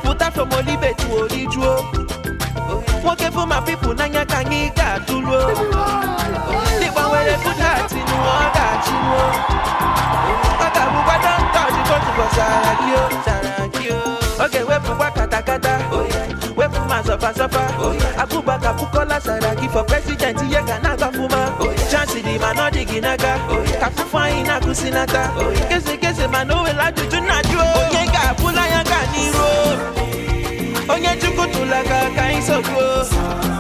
pụta from olibe to orijuo nwoke bụ ma pipu n'anya ka anyị ga-atụluo ndị gbanwere budati n'ụwa ọ ga-achịnuo ọ ga-abụkwa dọnta ojigbo tụbọsara gị o sara gị o ọ ga-ewepụkwa katakata wepụ ma zọfazọfa abụbaka pụkọla sara gị for president ihe ga na-agbafuma chansi dị ma na ọ dị gị n'aka ka fụfụ anyị na-akụsi n'aka kese kese ma na o were ajụjụ na-ajụ o. onye ga-abụla ya ga n'iru o. onye chukwu tụla ka ka anyị sogbuo